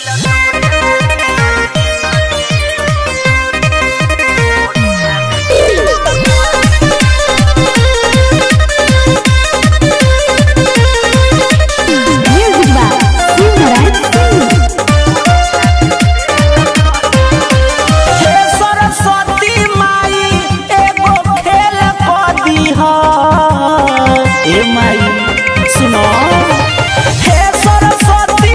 Music by Simran Singh. हे सरस्वती माई एगो खेल क दीह ए माई सुनो हे सरस्वती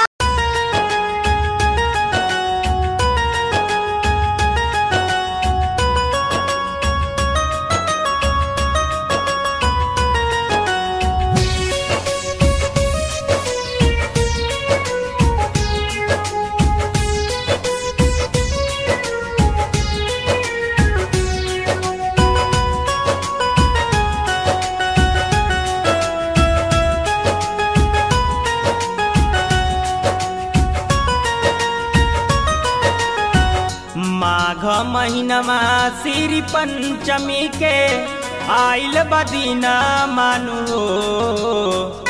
माघ महीनमा श्री पंचमी के आइल बदीना मानु हो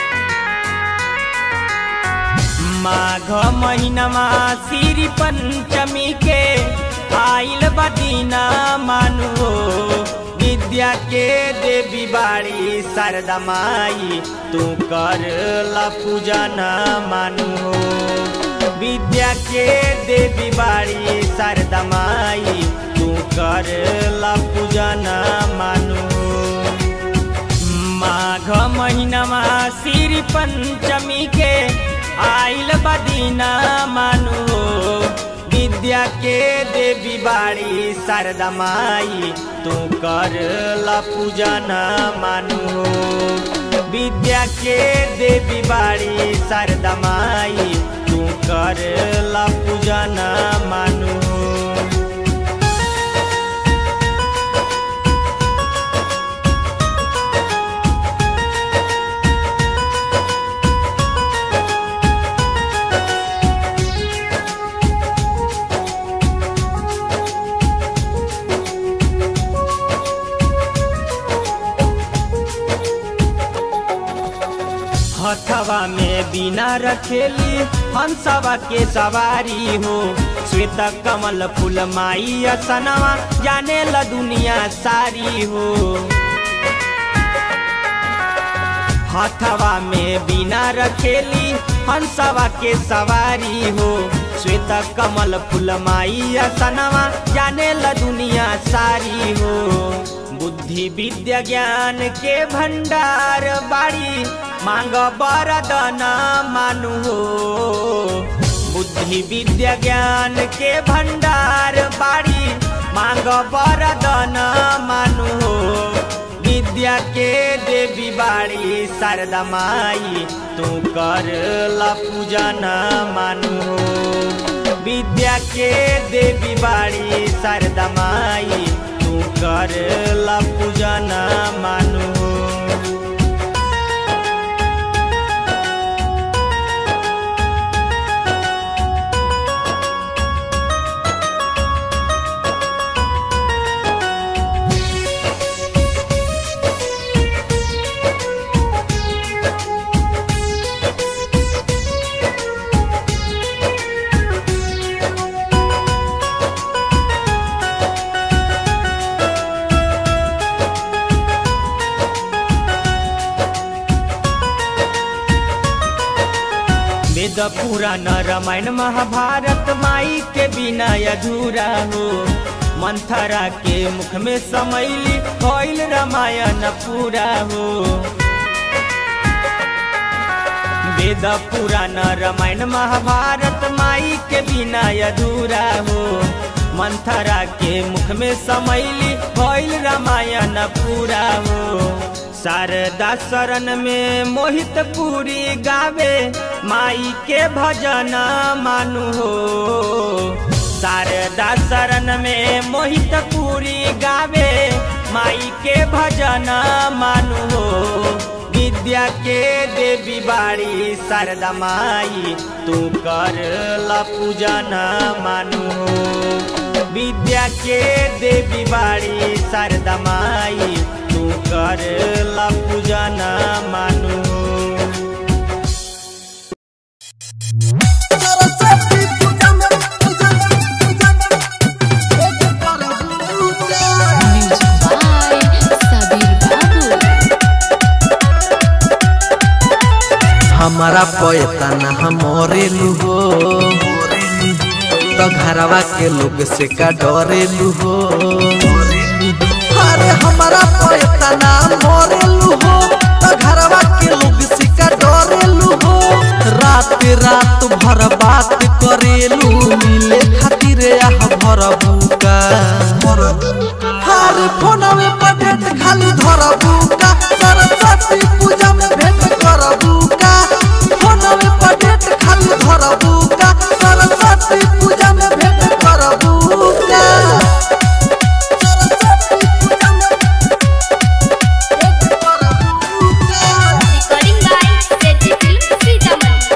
माघ महीनमा श्री पंचमी के आइल बदीना मानु हो विद्या के देवी बाड़ी शारदा माई तू कर ला पूजन मानु हो विद्या के देवी बाड़ी शारदा माई तू कर ला पूजन मानु माघ महीनामा श्री पंचमी के आइल बदीना मानु विद्या के देवी बाड़ी शारदा माई तू कर ला पूजन मानु विद्या के देवी बाड़ी शारदा माई तू कर ला पूजन मानु हथवा में बिना रखेली हंसवा के सवारी हो श्वेत कमल फूल माई असनवा जाने ल दुनिया सारी हो हथवा में बिना रखेली हंसवा के सवारी हो श्वेत कमल फूल माई असनवा जाने ल दुनिया सारी हो बुद्धि विद्या ज्ञान के भंडार बाड़ी मांग बरदन मानु हो बुद्धि विद्या ज्ञान के भंडार बाड़ी मांग बरदन मानु हो विद्या के देवी बाड़ी शारदा माई तू कर ला पूजन मानु हो विद्या के देवी बाड़ी शारदा माई तू कर ला पूजन मानु हो वेद पुराण रामायण महाभारत माई के बिना अधूरा हो मंथरा के मुख में समैली कोइल रामायण पूरा हो वेद पुराण रामायण महाभारत माई के बिना अधूरा हो मंथरा के मुख में समैली कोइल रामायण पूरा हो शारदा शरण में मोहित पूरी गावे माई के भजन मानु हो शारदा शरण में मोहित पूरी गावे माई के भजन मानु हो विद्या के देवी बाड़ी शारदा माई तू कर ला पूजन मानु हो विद्या के देवी बाड़ी शारदा माई तू कर ला पूजन मानु सरस्वती हमारा पैतना हमरेलू हो तो घरवा के लोग से का डरेलू हो अरे हमारा पैतना मरेलू हो तो घरवा के लोग से का डरेलू हो रात रात भर बात करेलू मिले खातिर आह भर बुका हर फोनवे पर डेट खाली धर बुका सरस्वती पूजा में भेंट कर बुका फोनवे पर डेट खाली धर बुका सरस्वती पूजा में भेंट कर बुका सरस्वती पूजा में भेंट कर बुका Recording by Seti Film Sitaman.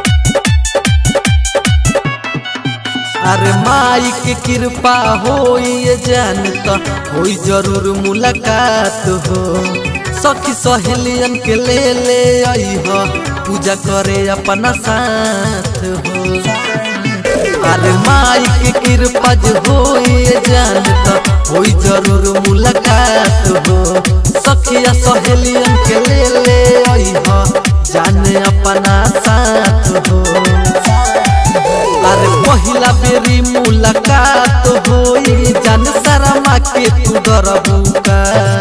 अरे माई के कृपा हो ये जानता होई जरूर मुलाकात हो सखी सहेलियन के ले ले आई हो पूजा करे अपना साथ हो अरे माई के कृपा जो हो ये जानता होई जरूर मुलाकात हो सखिया सहेलियन के ले ले आई हो जाने अपना साथ हो अरे पहिला बेरी मुलाकात होई जान शर्मा के तू डरबुका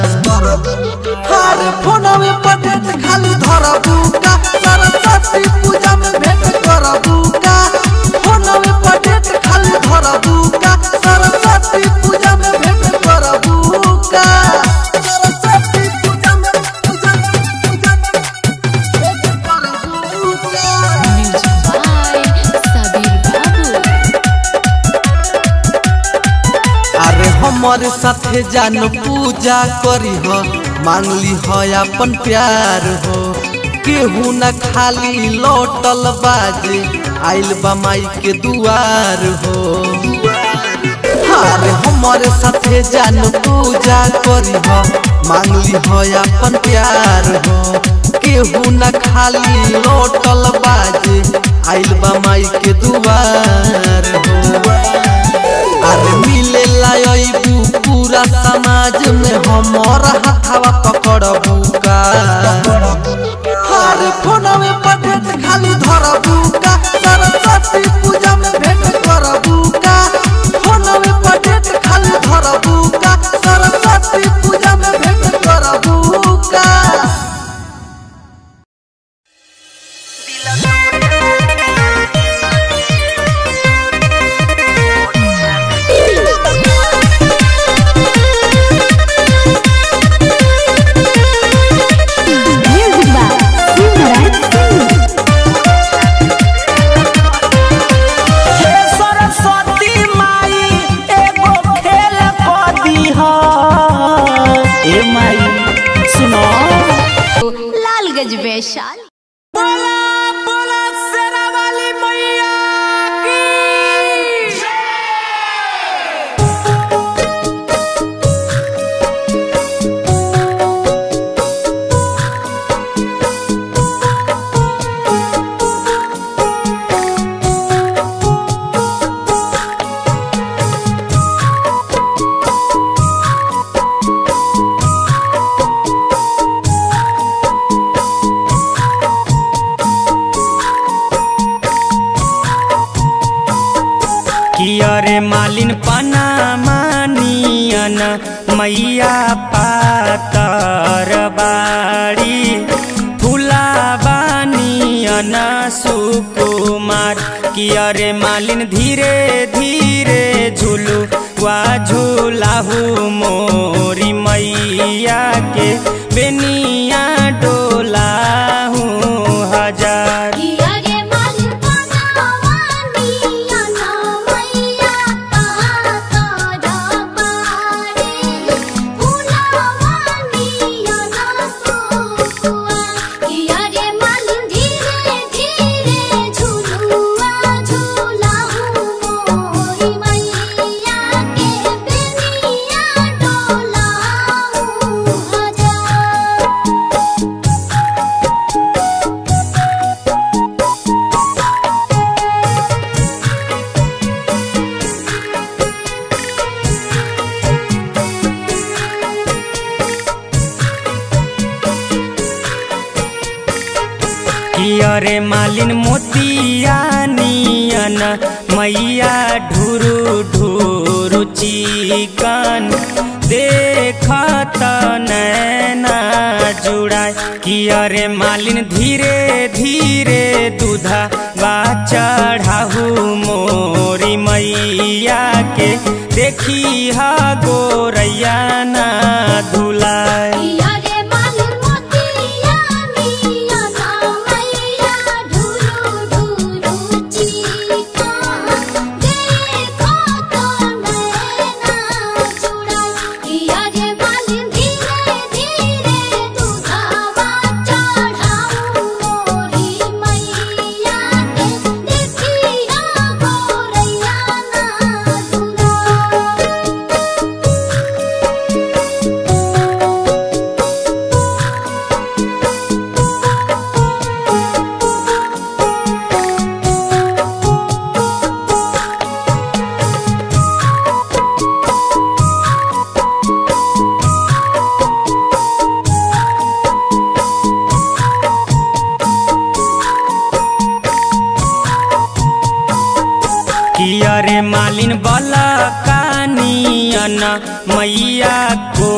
अरे फोनवे पर डेट खाली धरबुका सरस्वती पूजा में भेंट करबुका फोनवे पर डेट खाली धरबुका सरस्वती पूजा में भेंट करबुका सरस्वती पूजा में पूजा पूजा भेंट करबुका By Sabir Babu. अरे हमारे साथे जान पूजा करी हो मांगली हो अपन प्यार हो केहू न खाली लौटल बाजे आइल बा माई के दुआर हो अरे हमारे साथे जान पूजा करी हो मांगली हो अपन प्यार हो केहू न खाली लौटल बाजे आइल बा माई के दुआर हो अरे मिले लायबू पूरा समाज में हमर हाथवा पकड़बू का अरे फोनवे पर डेट खाली धरबू का सरस्वती पूजा में भेंट करबू का फोनवे पर डेट खाली धरबू का सरस्वती पूजा में भेंट करबू का Music by Simran Singh. हे सरस्वती माई एगो खेल क दीह ए माई सुनो लालगंज वैशाली बोला बोला शेरा वाली मैया की कियरे मालिन पना मानियन मैया पातर बाड़ी फुला बानियन सुकुमार कियरे मालिन धीरे धीरे झुलू वा झूलाहू मोरी मैया के बेनिया डोलाहू हजार किया रे मालिन पनावानी अना मैया पाता डबारे फुलावानी अना सुकुआ किया रे मालिन धीरे धीरे झुलुआ झुलाहू मोरी मैया के बेनिया डोलाहू हजार मालिन मोतिया नियन मैया ढुरु ढुरु चिकन देखत नैना जुड़ाए कि अरे मालिन धीरे धीरे दूधा बा चढ़ाहू मोरी मैया के देखी हा गोरैया ना धुलाए पिया रे मालिन मोतिया मिया ना मैया ढुरु ढुरु चिका देखो तो नैना जुड़ा पिया रे मालिन धीरे धीरे दूधावा चढ़ाऊ मोरी मैया के देखिया गोरैया ना दुला कि अरे मालिन बला कानियन मैया को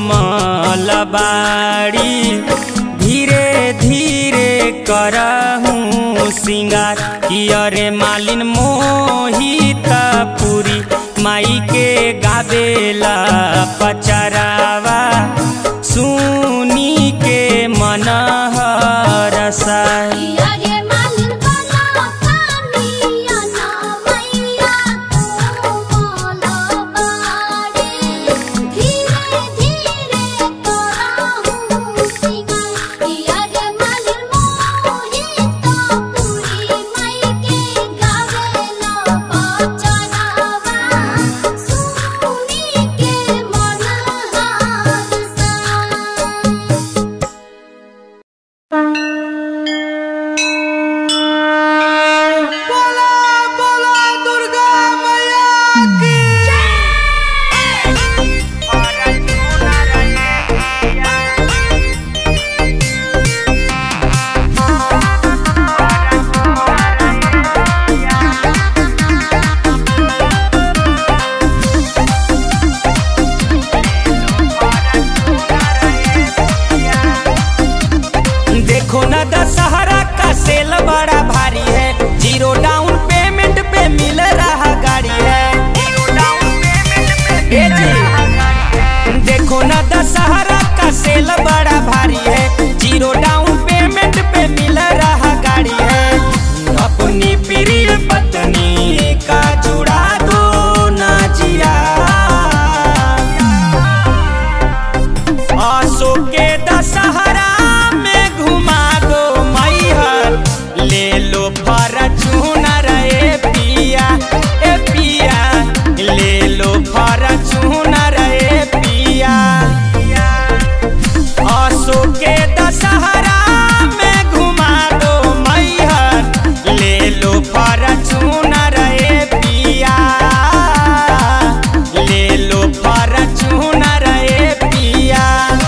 मलबाड़ी धीरे धीरे करहूँ सिंगार कि अरे मालिन मोहित पूरी माई के गावेला पचरावा सुनी के मन हरसाई पिया रे मालिन बला कानिया ना मैया को मलबाड़ी धीरे धीरे कराहू सिंगार पिया रे मालिन मोहित पूरी माई के गावेला पचरावा सुनी के मन हारसा देखो ना दशहरा का सेल बड़ा भारी है जीरो डाउन पेमेंट पे मिल रहा गाड़ी है ए जी। देखो ना दशहरा का सेल बड़ा भारी है जीरो डाउन पेमेंट पे मिल रहा गाड़ी है अपनी प्रिय पत्नी का जुड़ा दो ना जिया आसो के दशहरा में घुमा दो मैहर ले लो फॉर्चूनर ए पिया ए पिया ले लो फॉर्चूनर ए पिया आसो के दशहरा में घुमा दो मैहर ले लो फॉर्चूनर ए पिया ले लो फॉर्चूनर ए पिया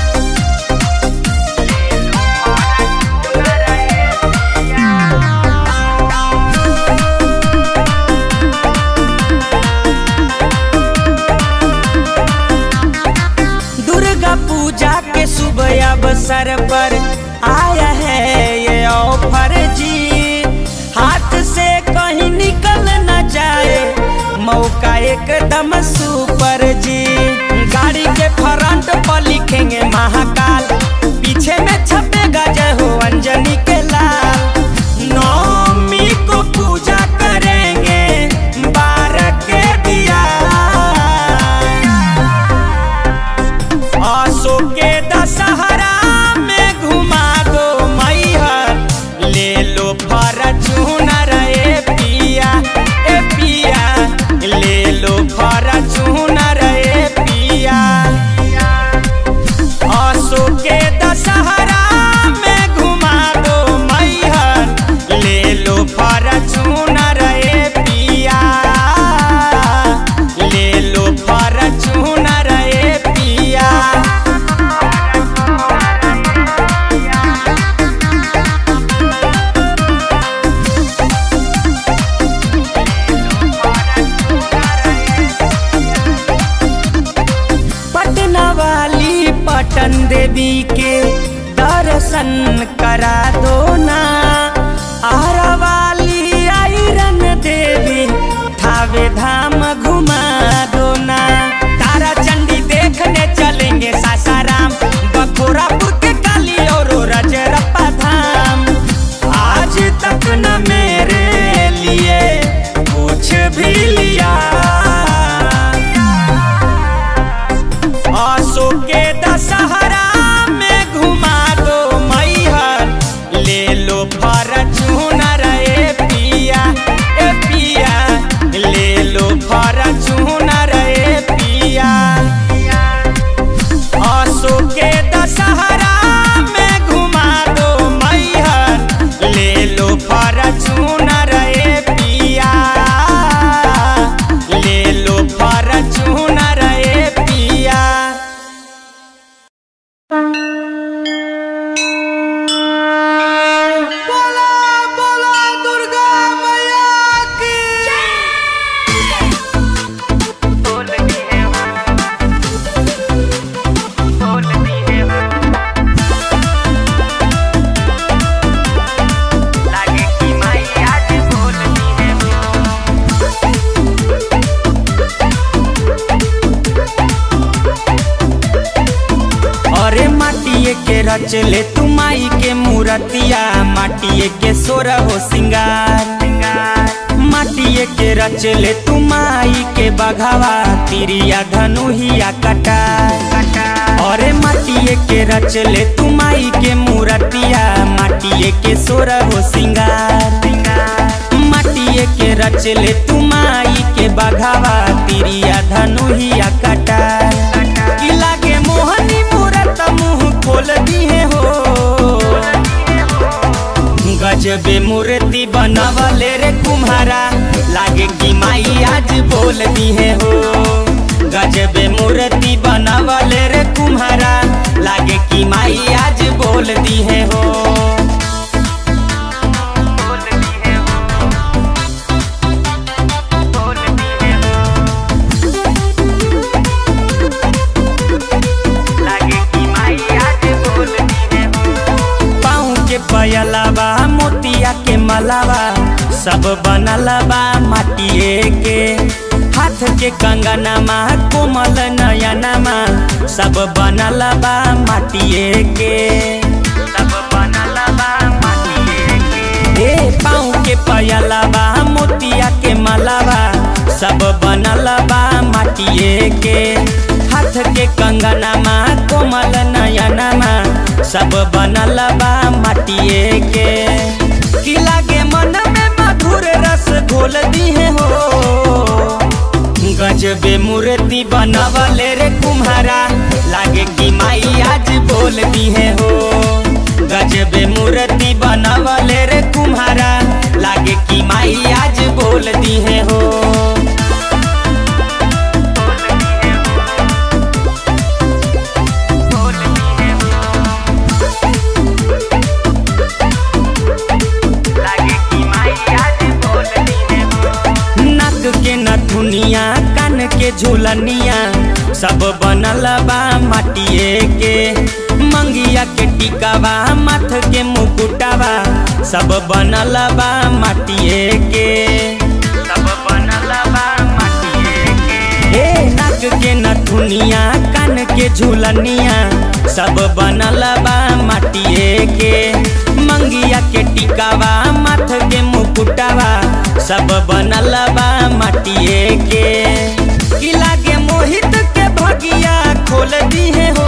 दुर्गा पूजा के शुभ अवसर पर आया है ये ऑफर जी हाथ से कहीं निकल न जाए मौका एकदम सुपर जी गाड़ी के फ्रंट पर लिखेंगे महाकाल पीछे में छपेगा जय हो अंजनी के लाल नौमी को पूजा करेंगे बारह के दिया आसो के दशहरा में पटन देवी के दर्शन करा दो ना आरा वाली आयरन देवी थावे धाम घुमा दो ना तारा चंडी देखने चलेंगे सासाराम बखोरापुर के काली और रजरप्पा धाम आज तक न मेरे लिए कुछ भी लिया आसो के दशहरा में घुमा दो मैहर ले लो फॉर्चूनर ए पिया ए पिया ले लो फॉर्चूनर ए पिया आसो के दशहरा में घुमा दो मैहर ले लो फॉर्चूनर ए पिया ले लो फॉर्चूनर ए पिया बोला बोला दुर्गा मैया की बोल दिए हो बोल दिए हो लागे कि माई आज बोल दिए हो अरे माटिए के रचले तू माई के मूर्तिया माटिए के सोरा हो सिंगार माटिए के रचले तू माई के बघावा तिरिया धनुहिया कटार अरे माटिए के रचले तू माई के मूर्तिया माटिए के सोरा हो सिंगार माटिए के रचले तू माई के बघावा तिरिया धनुहिया कटार की लागे मोहनी मूरत मुंह खोल दिए हो गजबे मूर्ति बनावले रे कुम्हारा लागे कि माई आज बोल दिए हो गजबे मूर्ति बनावले रे कुम्हारा लागे कि माई आज बोल दिए हो बोल दिए हो बोल दिए हो लागे कि माई आज बोल दिए हो पाँव के पयलावा मोतिया के मलावा सब बनलबा माटिए के हाथ के कंगनमा कोमल नयनमा सब बनलबा माटिए के सब बनलबा माटिए के ए पाँव के पयलावा मोतिया के मलावा सब बनलबा माटिए के हाथ के कंगनमा कोमल नयनमा सब बनलबा माटिए के की लागे मन में मधुर रस घोल दिए हो गजबे मूर्ति बनवले रे कुम्हारा लागे कि माई आज बोल दिए हो गजबे मूर्ति बनवले रे कुम्हारा लागे कि माई आज बोल दिए हो नाक के नथुनिया कान के झूलनिया सब बनल बा माटिए के मंगिया के टिकावा माथ के मुकुटावा सब बनल बा माटिए के सब बनल बा माटिए के ए नाक के नथुनिया कान के झूलनिया सब बनल बा माटिए के मंगिया के टिकावा माथ के मुकुटावा सब बनल बा माटिए के की लागे मोहित के भगिया खोल दिए हो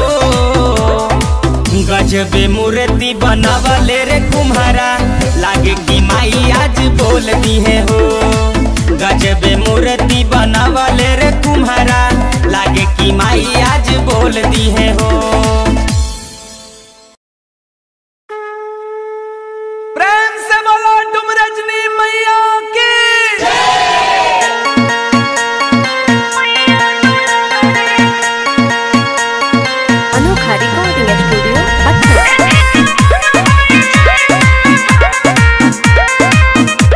गजबे मूर्ति बनवले रे कुम्हारा लागे कि माई आज बोल दिए हो गजबे मूर्ति बनवले रे कुम्हारा लागे कि माई आज बोल दिए हो प्रेम से बोलो तुम रजनी मैया की अनोखा रिकॉर्डिंग स्टूडियो पटना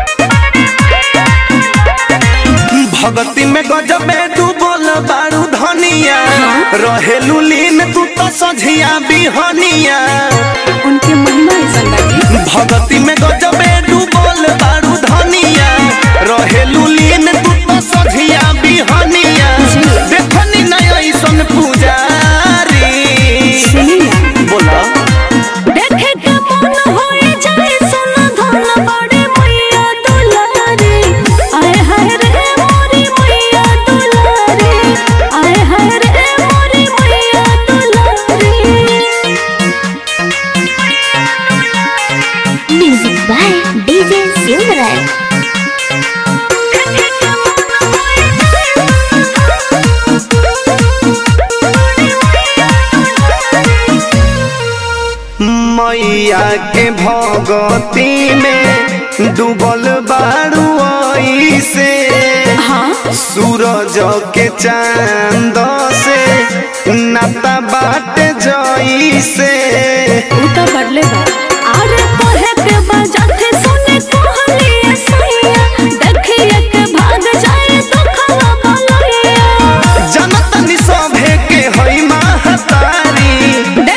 भगती में गजबे तू बोल बारू धन धनिया रहेलू लीन तू तो सझिया बिहनिया उनके महिमा ऐसा लगी भगती में गजबे डूबल बारू धनिया रहेलू लीन तू तो सझिया बिहनिया देखनी नहीं ऐसन पुजारी सुनी ना बोला देखे के मन होए जाए सोना धन बड़े मैया दुलारे आए हाय रे मोरी मैया दुलारे आए हाय रे मोरी मैया दुलारे म्यूजिक बाय डीजे सिमरन मैया के भगती में डूबल बारू से हाँ सूरज के चांद से नाता बाट जई से उ तो बदले बा अरे कहे के बजाते